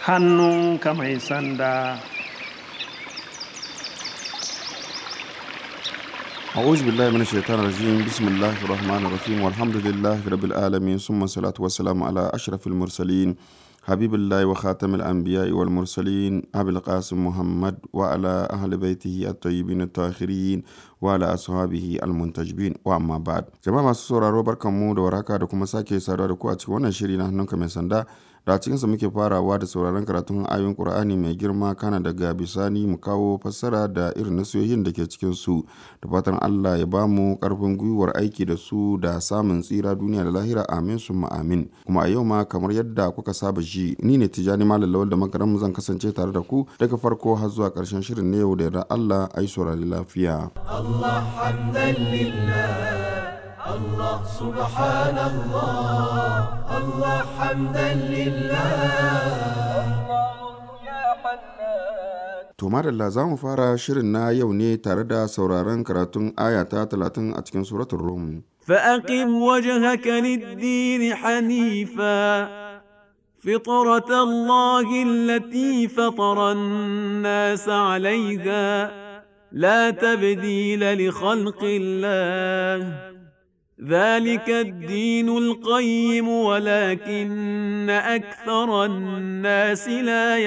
hannunka mai sanda أعوذ بالله من الشيطان الرجيم بسم الله الرحمن الرحيم والحمد لله رب العالمين ثم الصلاة والسلام على أشرف المرسلين حبيب الله وخاتم الأنبياء والمرسلين أبي القاسم محمد وعلى أهل بيته الطيبين الطاهرين وعلى أصحابه المنتجبين وأما بعد جماعة masu sauraro barkanmu da warhaka da kuma sake saduwa da ku a cikin wannan shiri na hannunka mai sanda da a cikinsa muke farawa da sauraron karatun ayoyin Qur'ani mai girma kana daga bisani mu kawo fassara da irin nasiyoyin da ke cikin su da fatan Allah ya ba mu karfin gwiwar aiki da su da samun tsira duniya da lahira amin summa amin kuma a yau ma kamar yadda kuka saba ji ni ne Tijani Malam Lawal da makaran zan kasance tare da ku daga farko har zuwa karshen shirin na yau da yarda Allah ai saurari lafiya الله حمدا لله الله سبحان الله الله حمدا لله To madalla za mu fara shirin na yau ne tare da sauraron karatun aya ta talatin a cikin suratul Rum. فأقم وجهك للدين حنيفا فطرة الله التي فطر الناس عليها لا تبديل لخلق الله ذلك الدين القيم ولكن أكثر الناس لا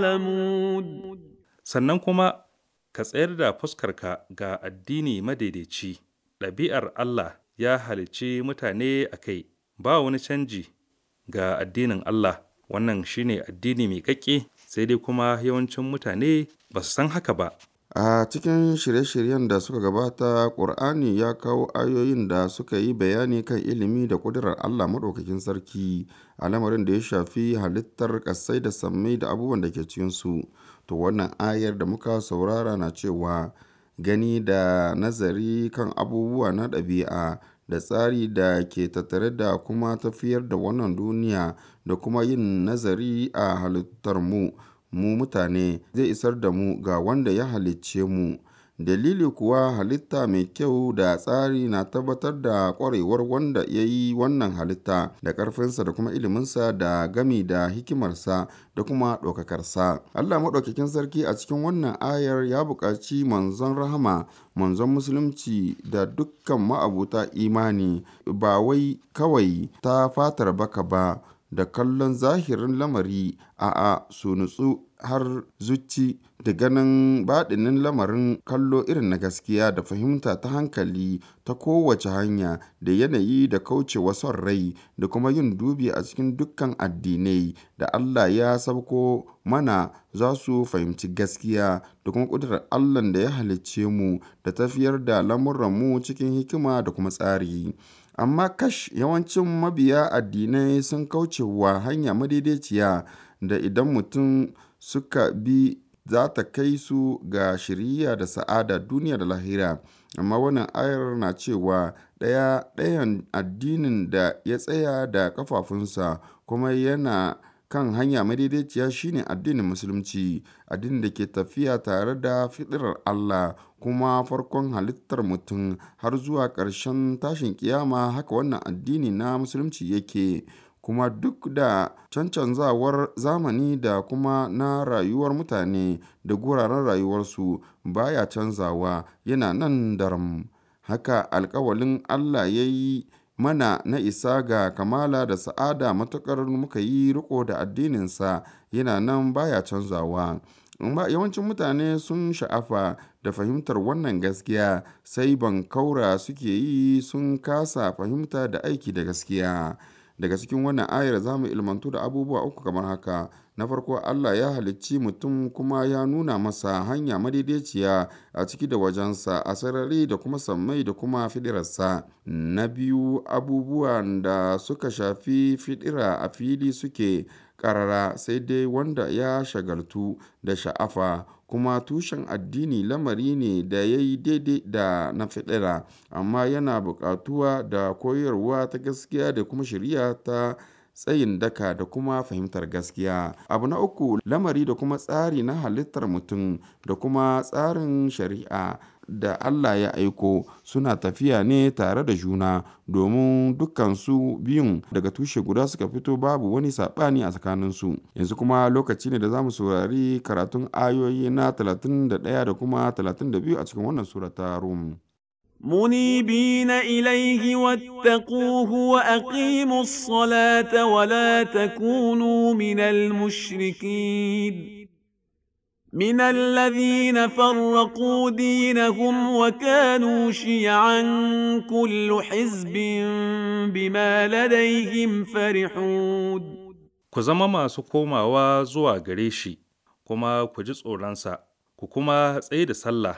يعلمون sannan kuma ka tsayar da fuskarka ga addini madaidaici ɗabi'ar Allah ya halicci mutane a kai ba wani canji ga addinin Allah wannan shine addini mai ƙaƙƙe sai dai kuma yawancin mutane ba su san haka ba A cikin shirye-shiryen da suka gabata, Ƙur'ani ya kawo ayoyin da suka yi bayani kan ilimi da ƙudurar Allah Maɗaukakin Sarki a lamarin da ya shafi halittar ƙasai da sammai da abubuwan da ke cikinsu. To wannan ayar da muka saurara na cewa gani da nazari kan abubuwa na ɗabi'a da tsari da ke tattare da kuma tafiyar da wannan duniya da kuma yin nazari a halittar mu. mu mutane zai isar da mu ga wanda ya halicce mu dalili kuwa halitta mai kyau da tsari na tabbatar da ƙwarewar wanda ya yi wannan halitta da ƙarfinsa da kuma iliminsa da gami da hikimarsa da kuma ɗaukakarsa allah maɗaukakin sarki a cikin wannan ayar ya buƙaci manzon rahama manzon musulunci da dukkan ma'abuta imani ba wai kawai ta fatar baka ba da kallon zahirin lamari a'a su nutsu har zuci da ganin baɗinin lamarin kallo irin na gaskiya da fahimta ta hankali ta kowace hanya da yanayi da kaucewa son rai da kuma yin dubi a cikin dukkan addinai da Allah ya sabko mana za su fahimci gaskiya da kuma ƙudurar Allah da ya halicce mu da tafiyar da lamuranmu cikin hikima da kuma tsari. amma kash yawancin mabiya addinai sun kauce wa hanya madaidaiciya da idan mutum suka bi za ta kai su ga shiriya da sa'ada duniya da lahira amma wannan ayar na cewa ɗaya ɗayan addinin da ya tsaya da kafafunsa kuma yana kan hanya madaidaiciya shine addinin musulunci addinin da ke tafiya tare da fiɗirar Allah kuma farkon halittar mutum har zuwa ƙarshen tashin kiyama haka wannan addini na musulunci yake kuma duk da cancanzawar zamani da kuma na rayuwar mutane da guraren rayuwarsu baya canzawa yana nan daram haka alkawalin Allah ya yi mana na isa ga kamala da sa'ada matuƙar muka yi riko da addininsa yana nan baya canzawa amma yawancin mutane sun sha'afa da fahimtar wannan gaskiya sai bankaura suke yi sun kasa fahimta da aiki da gaskiya daga cikin wannan ayar za mu ilmantu da abubuwa uku kamar haka na farko Allah ya halicci mutum kuma ya nuna masa hanya madaidaiciya a ciki da wajensa a sarari da kuma sammai da kuma fidirarsa na biyu abubuwan da suka shafi fidira a fili suke karara sai dai wanda ya shagaltu da sha'afa kuma tushen addini lamari ne da ya yi daidai da na fidira amma yana buƙatuwa da koyarwa ta gaskiya da kuma shari'a ta tsayin daka da kuma fahimtar gaskiya abu na uku lamari da kuma tsari na halittar mutum da kuma tsarin shari'a da Allah ya aiko suna tafiya ne tare da juna domin dukkansu biyun daga tushe guda suka fito babu wani saɓani a tsakaninsu yanzu kuma lokaci ne da za mu saurari karatun ayoyi na 31 da kuma 32 a cikin wannan surata rum منيبين إليه واتقوه وأقيموا الصلاة ولا تكونوا من المشركين من الذين فرقوا دينهم وكانوا شيعا كل حزب بما لديهم فرحون Ku zama masu komawa zuwa gare shi, kuma ku ji tsoronsa, ku kuma tsaye da sallah,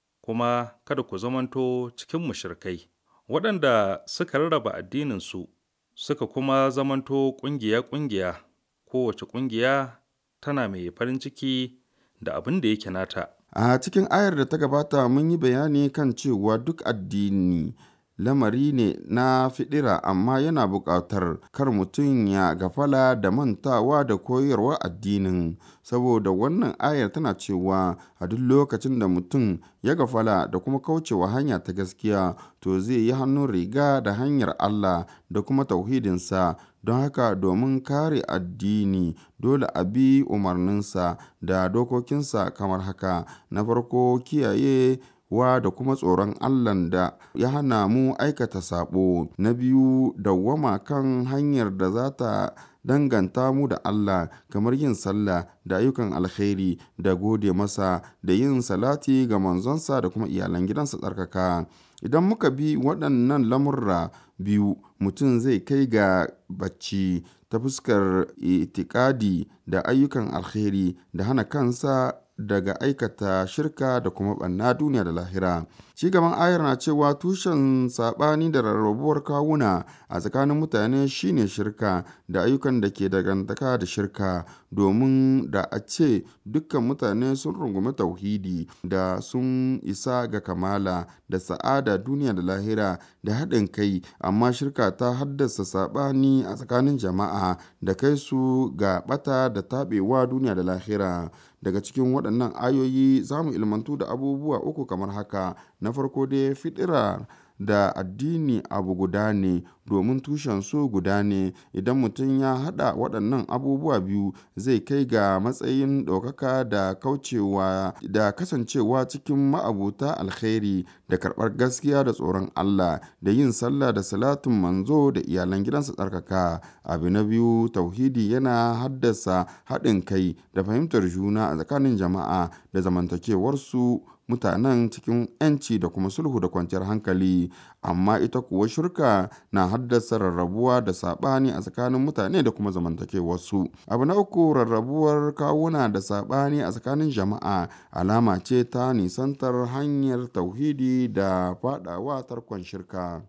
kuma kada ku zamanto cikin mushrikai, waɗanda suka rarraba addininsu, suka kuma zamanto ƙungiya-ƙungiya, kowace ƙungiya tana mai farin ciki da abin da yake nata. A cikin ayar da ta gabata mun yi bayani kan cewa duk addini lamari ne na fiɗira amma yana buƙatar kar mutum ya gafala da mantawa da koyarwa addinin saboda wannan ayar tana cewa a duk lokacin da mutum ya gafala da kuma kaucewa hanya ta gaskiya to zai yi hannun riga da hanyar Allah da kuma tauhidinsa don haka domin kare addini dole a bi umarninsa da dokokinsa kamar haka na farko kiyaye wa da kuma tsoron Allahn da ya hana mu aikata sabo na biyu dawwama kan hanyar da za ta danganta mu da Allah kamar yin sallah da ayyukan alkhairi da gode masa da yin salati ga manzonsa da kuma iyalan gidansa tsarkaka idan muka bi waɗannan lamurra biyu mutum zai kai ga bacci ta fuskar itikadi da ayyukan alkhairi da hana kansa daga aikata shirka da kuma ɓanna duniya da lahira. Ci gaban ayar na cewa tushen saɓani da rarrabuwar kawuna a tsakanin mutane shine shirka da ayyukan da ke dangantaka da shirka domin da a ce dukkan mutane sun rungumi tauhidi da sun isa ga kamala da sa'ada duniya da lahira da haɗin kai amma shirka ta haddasa saɓani a tsakanin jama'a da kai su ga ɓata da taɓewa duniya da lahira. daga cikin waɗannan ayoyi za mu ilmantu da abubuwa uku kamar haka na farko dai fitira da addini abu guda ne domin tushensu guda ne idan mutum ya haɗa waɗannan abubuwa biyu zai kai ga matsayin ɗaukaka da kaucewa da kasancewa cikin ma'abuta alkhairi da karɓar gaskiya da tsoron Allah da yin sallah da salatin manzo da iyalan gidansa tsarkaka abu na biyu tauhidi yana haddasa haɗin kai da fahimtar juna a tsakanin jama'a da zamantakewarsu mutanen cikin 'yanci da kuma sulhu da kwanciyar hankali amma ita kuwa shirka na haddasa rarrabuwa da saɓani a tsakanin mutane da kuma zamantakewarsu abu na uku rarrabuwar kawuna da saɓani a tsakanin jama'a alama ce ta nisantar hanyar tauhidi da faɗawa tarkon shirka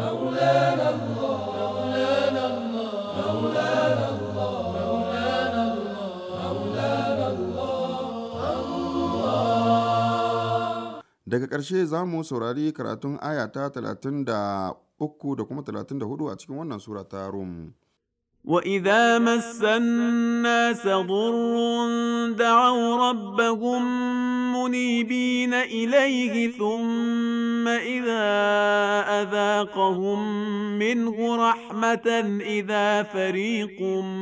Daga ƙarshe za mu saurari karatun aya ta 33 da kuma 34 a cikin wannan sura ta Rum. وإذا مس الناس ضر دعوا ربهم منيبين إليه ثم إذا أذاقهم منه رحمة إذا فريق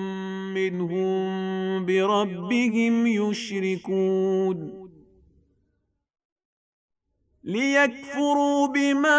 منهم بربهم يشركون ليكفروا بما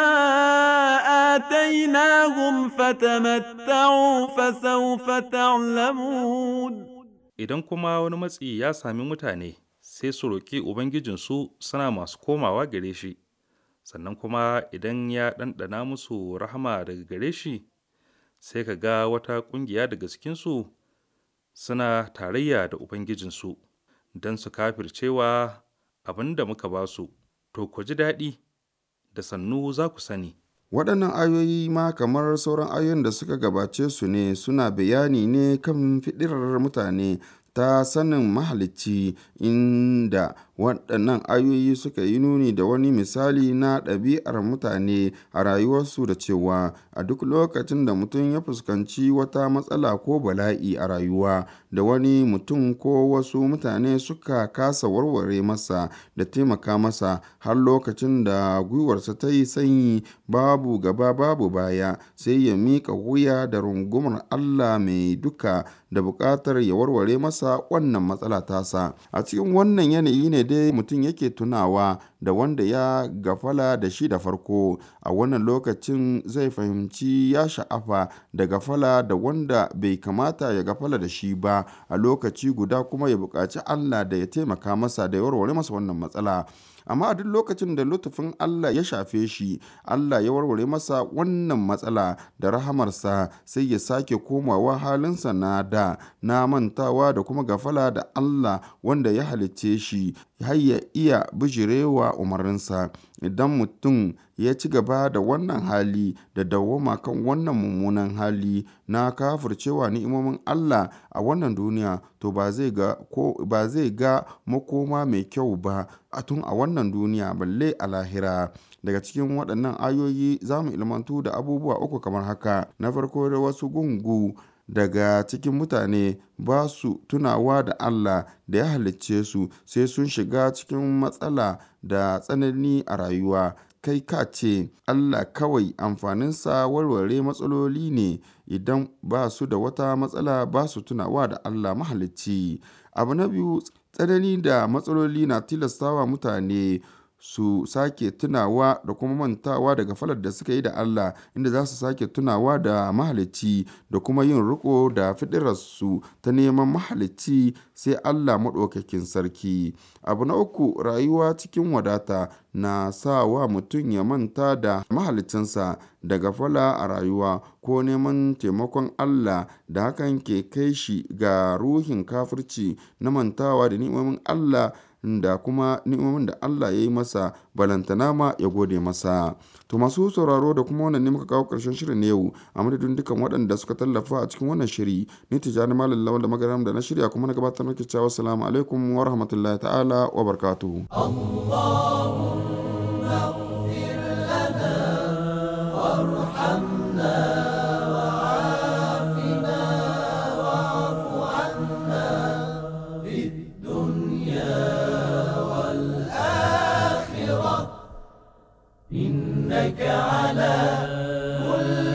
آتيناهم فتمتعوا فسوف تعلمون Idan kuma wani matsi ya sami mutane, sai su roƙi Ubangijinsu suna masu komawa gare shi, sannan kuma idan ya ɗanɗana musu rahama daga gare shi, sai ka ga wata ƙungiya daga cikinsu suna tarayya da Ubangijinsu don su kafircewa abin da muka ba su. to ku ji daɗi da sannu za ku sani. Waɗannan ayoyi ma kamar sauran ayoyin da suka gabace su ne suna bayani ne kan fiɗirar mutane ta sanin mahalicci inda waɗannan ayoyi suka yi nuni da wani misali na ɗabi'ar mutane a rayuwarsu da cewa a duk lokacin da mutum ya fuskanci wata matsala ko bala'i a rayuwa da da wani mutum ko wasu mutane suka kasa warware masa da taimaka masa har lokacin da gwiwarsa ta yi sanyi babu gaba babu baya sai ya miƙa wuya da rungumar Allah mai duka da buƙatar ya warware masa wannan matsala tasa a cikin wannan yanayi ne dai mutum yake tunawa da wanda ya gafala da shi da farko a wannan lokacin zai fahimci ya sha'afa da gafala da wanda bai kamata ya gafala da shi ba a lokaci guda kuma ya buƙaci Allah da ya taimaka masa da ya warware masa wannan matsala amma a duk lokacin da lutufin Allah ya shafe shi Allah ya warware masa wannan matsala da rahamarsa sai ya sake komawa halinsa na da na mantawa da kuma gafala da Allah wanda ya halicce shi har ya iya bijirewa umarninsa idan mutum ya ci gaba da wannan hali da dawwama kan wannan mummunan hali na kafircewa ni'imomin Allah a wannan duniya to ba zai ga ko ba zai ga makoma mai kyau ba a tun a wannan duniya balle a lahira daga cikin waɗannan ayoyi za mu ilmantu da abubuwa uku kamar haka na farko da wasu gungu daga cikin mutane ba su tunawa da Allah da ya halicce su sai sun shiga cikin matsala da tsanani a rayuwa kai ka ce Allah kawai amfaninsa warware matsaloli ne idan ba su da wata matsala ba su tunawa da Allah mahalicci abu na biyu tsanani da matsaloli na tilastawa mutane su sake tunawa da kuma mantawa daga falar da suka yi da Allah inda za su sake tunawa da mahalicci da kuma yin riko da fiɗirarsu ta neman mahalicci sai Allah maɗaukakin sarki abu na uku rayuwa cikin wadata na sa wa mutum ya manta da mahalicinsa daga fala a rayuwa ko neman taimakon Allah da hakan ke kai shi ga ruhin kafirci na mantawa da ni'imomin Allah da kuma ni'imomin da Allah ya yi masa balantana ma ya gode masa. To masu sauraro da kuma wannan ne muka kawo ƙarshen shirin na yau a madadin dukkan waɗanda suka tallafa a cikin wannan shiri ni tijani malam lawal da magaram da na shirya kuma na gabatar maki cewa assalamu alaikum wa rahmatullahi ta'ala wa barakatuhu. إنك على كل